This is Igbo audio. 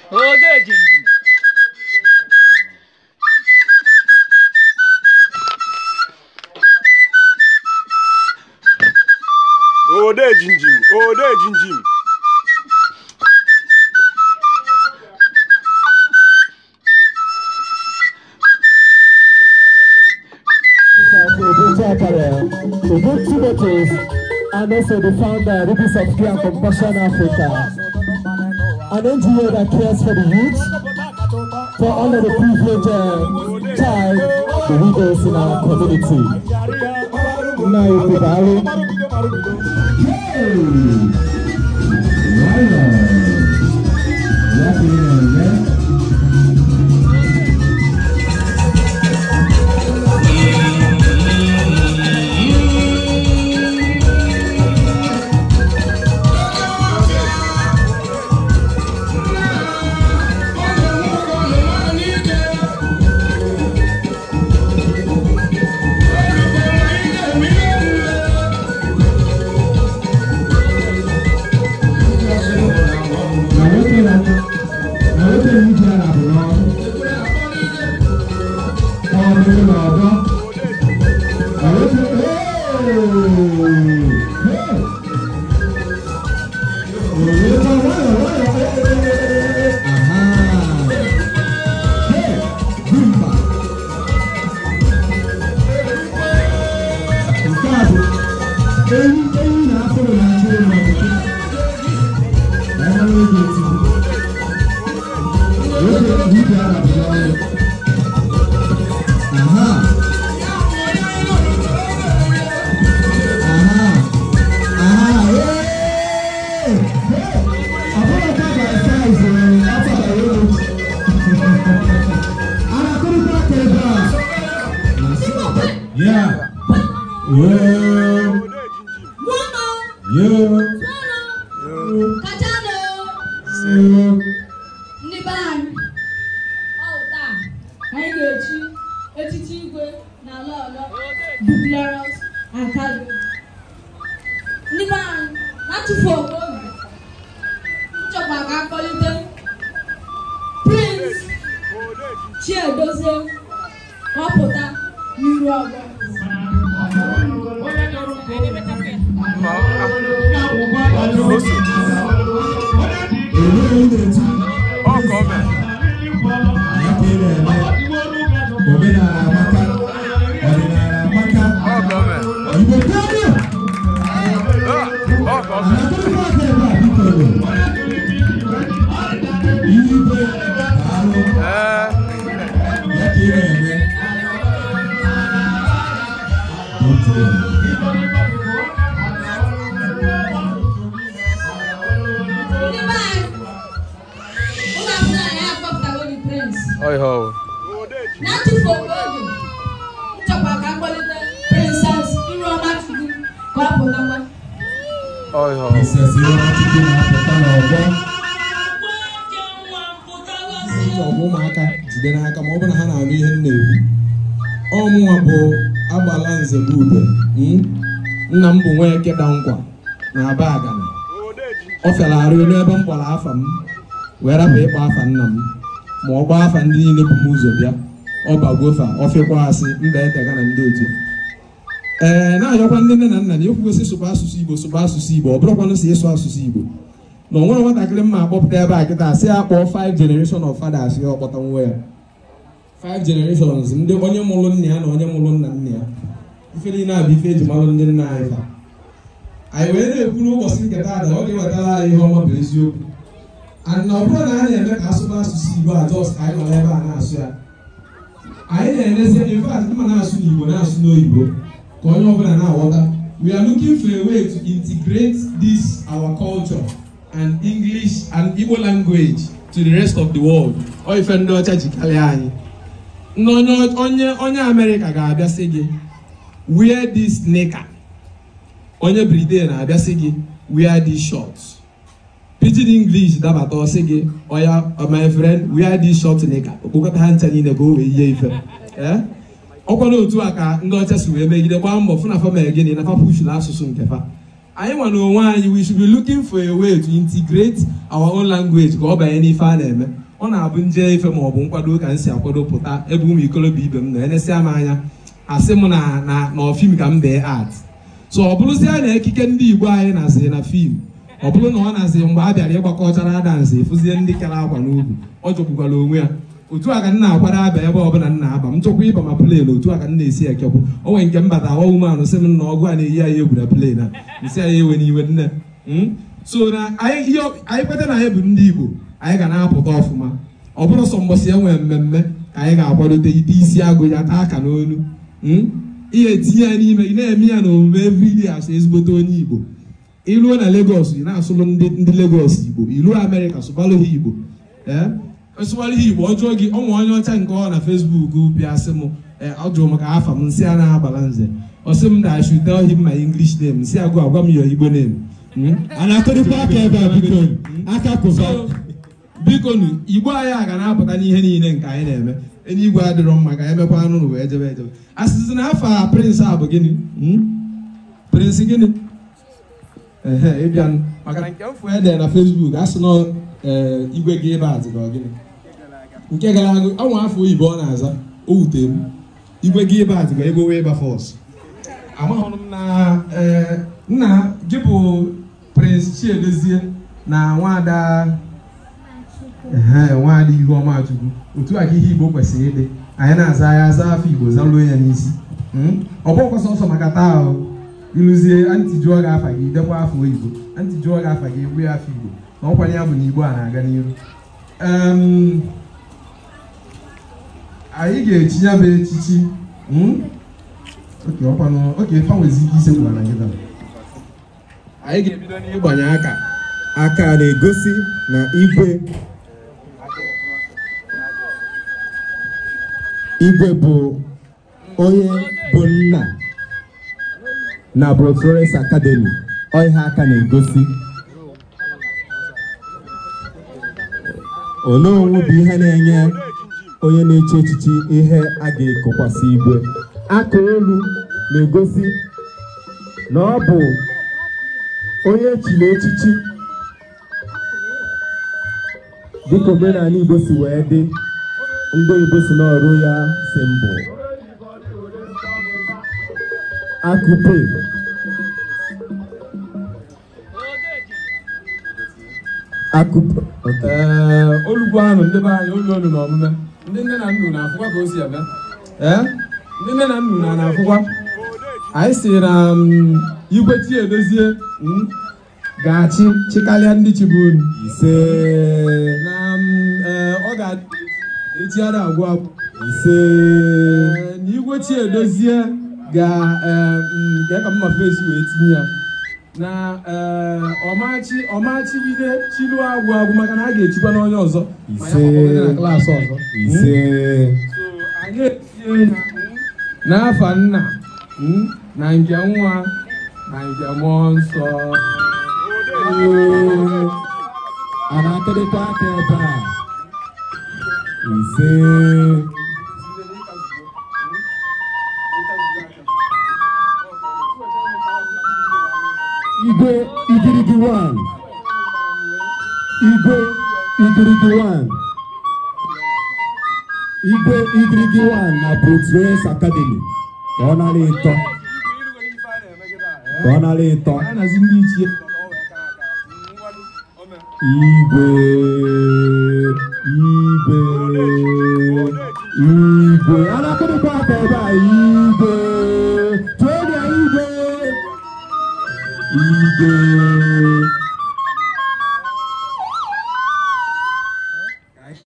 ode jinjim ode jinjim ode jinjim Ogun Timothy and also the founder Rubies of Care and Compassion Africa. An NGO that cares for the youth, for all of the privileged uh, child, the widows in our community. Nna Ibu Bari. Yeah. Yeah. Yeah. ndị be anyị ọ taa anyị ga-echi echichi igwe na ala ọlọ Duplexus Academy ndị be anyị na-atụfu oge oge nchọkwa ka akpọlite Prince Chiedozie ka ọ pụta n'iru ọgbọ ọ ka ọ mere Omenala amaka, ọdịnala amaka, ọ ka ọ mere Igbo karịa. Ah, ọ ka ọ mere Akụkọ aka ebe a biko nụ. Igwe daalụ. ee Ya ka ị na-eme. Otu a. ndị be anyị ụlọ akwụkwọ anyị akpọpụtago the Prince ọhịa na-atụfu oge oge nchọkwa ka akpọlite Princess Iruọma Chukwu ka ọ pụtakwa ọhịa Princess Iheọmachukwu na-apụta n'ọgbọ. Ọgwụ ụmụaka jide n'aka ma ọ bụ na ha na-anụ ihe m na-ekwu. Ọmụnwa bụ agbala nze bụ ube. mm? Nna m bụ Nweke da nkwa na aba agana. Ọ fịara arụ n'ebe m kpọrọ afa m wee rapụ ịkpọ afa nna m ma ọ gbaa afa ndị niile bụ m ụzọ bịa ọ bagwofa ọ fịkwa asị mba etega na ndị otu ee na-ayọkwa ndị nne na nna na ekwugosi sụba asụsụ igbo sụba asụsụ igbo ọ bụrụkwanụ si ịsụ asụsụ igbo na o nwere nwatakịrị mma akpọpụta ebe a kịta asị ya kpọọ five generation of fathers ya ọkpọta nwa ya five generations ndị onye mụrụ nna ya na onye mụrụ nna nna ya ife niile a bụ ife eji marụ ndị nna anyị fa anyị wee na-ekwu n'ụbọchị nke taata ọ ga-ewetara anyị ihe ọma bụ eziokwu and na ọ bụrụ na anyị na-eme ka asụba asụsụ igbo a jos ka anyị nọ ebe a na-asụ ya anyị na-enezi in fact mma na-asụ n'igbo na-asụ n'oyibo ka onye ọbụla na-aghọta we are looking for a way to integrate this our culture and english and igbo language to the rest of the world ọ ife ndị ọcha ji karịa anyị ndị onye onye onye amerịka ga-abịa sị gị wear this nika onye britain na-abịa sị gị wear these shorts pidgin english dabata ọsị gị oya my friend wear this short nika okpokọta ha ncha niile ka o wee yie ife ee ọkwa n'otu a ka ndị ọcha si wee megide gbaa mbọ fụ na fa mere gịnị na fa pushuru asụsụ nke fa anyị nwa n'onwe anyị we should be looking for a way to integrate our own language ka ọ banye n'ife a na-eme ọ na-abụ nje ife ma ọ bụ nkwado ka m si akwado pụta ebe ụmụ ikolobịa ibe m na enesịa m anya asị m na na na fim ka m dee art so ọ bụrụzie na ekike ndị igbo anyị na-asị na fim ọ bụrụ na ọ na-asị mgbe a bịara ịgbakọchara dansị ịfụzie ndị kere akwa n'ugwu ọ jọgbukwara onwe ya otu a ka m na-akwado aba ebe ọbụla m na-aba m chọkwa ịba ma plen otu a ka m na-esi ekekwu o nwere nke m bata awa umeanụ sị m na ọgụ a na-eyi anyị egwu na plen a nsị anyị ewe n'iwe nne Mm? so na anyị ihe anyị kweta na anyị bụ ndị igbo anyị ga na-apụta ọfụma ọ bụrụ sọ mbọsị e nwere mmemme ka anyị ga-akwadote ite isi agụ ya taa aka n'onu Mm? ihe etinye ya n'ime ị na-eme ya na omume everyday asụ ezigbote onye igbo iruo na Lagos ị na-asụlụ ndị ndị Lagos igbo iruo Amerịka sụbalụ ha igbo ee esụbalụ ha igbo ọ jụọ gị ọnwa onye ọcha nke ọ na Facebook bịa sị m ee ọ jụrụ maka afa m nsị a na-agbala nze ọ sị m na I should tell him my English name nsị agụ agwa m your Igbo name Mm? a na-akụrịkwa aka ebe a biko aka kụba So, biko nu igbo anyị a ga na-apụta n'ihe niile nke anyị na-eme eluigwe adịrọ mma ka anyị mekwa anụ wee jebe ejebe asịsị na afọ a prịnsị a bụ gịnị Hmm? prịnsị gịnị ehe ịbịa nụ. maka na nke mfụ ede na Facebook a sị na ee, igwe gị ebe a dị ka ọ gịnị nke gara aga ọnwa afọ oyibo ọ na-aza o wutere m igwe gị ebe a dị ka ebe wee ba fọs amaghị m na ee, nna gị bụ Prince Chiedozie na nwada ehe nwaada Ihuọma Chukwu otu a ka ihe Igbo kwesịrị ịdị anyị na-aza ya aza afọ Igbo zaluo ya n'isi Mm? ọ bụghịkwa sọsọ maka taa ahụ ịlụzie antị jụọ gị afa gị dekwa afọ oyibo antị jụọ gị afa gị egbu ya afọ Igbo na ọkwanye ya bụ na Igbo a na-aga n'iru Em, anyị ga-echi ya bụ echichi Mm? oke ọkwanụ oke fanwezi ike ise gwara gị taa anyị ga-ebido n'ịgbanye aka aka na-egosi na igwe igwe bụ onye bụ nna na Brotores Academy ọ ihe aka na-egosi onowu bụ ihe na-enye onye na-eche echichi ihe a ga-ekokwasị igwe aka olu na-egosi na ọ bụ onye echiri echichi dịka omenala Igbo si wee dị ndị Igbo si n'ọrụ ya si mbụ akụpe akụpe okay. ee olugbu ahụ ndị be anyị olu olu na omume ndị nne na nnu na-afụkwa ka o si eme ee ndị nne na nnu na na-afụkwa anyị si na mm, igwe Chiedozie mm, ga-achị chịkarịa ndị chibu unu ise na mm, ee, ọ ga-etighara agwụ agwụ ise Ee, na igwe Chiedozie ga ee, mm, ga ka mma fesi wee tinye ya na ee, ọmachi ọmachigide chilu agwụ agwụ maka na a ga-echikwa n'onye ọzọ ma ya Ise. gbakọrọ na klaasị ọzọ ise So, anyị etinye na n'afa nna mm, na nke nwa na nke mmụọ nsọ Ee, a na-akụrịkwa aka ebe a ise igwe igirigi one igwe igirigi one igwe igirigi one na Brotores Academy ka ọ nara ịtọ ka ọ nara ịtọ anyị na-azi ndị ichie igwe igwe igwe anakụrịkwa aka ebe a igwe tụọ ya igwe igwe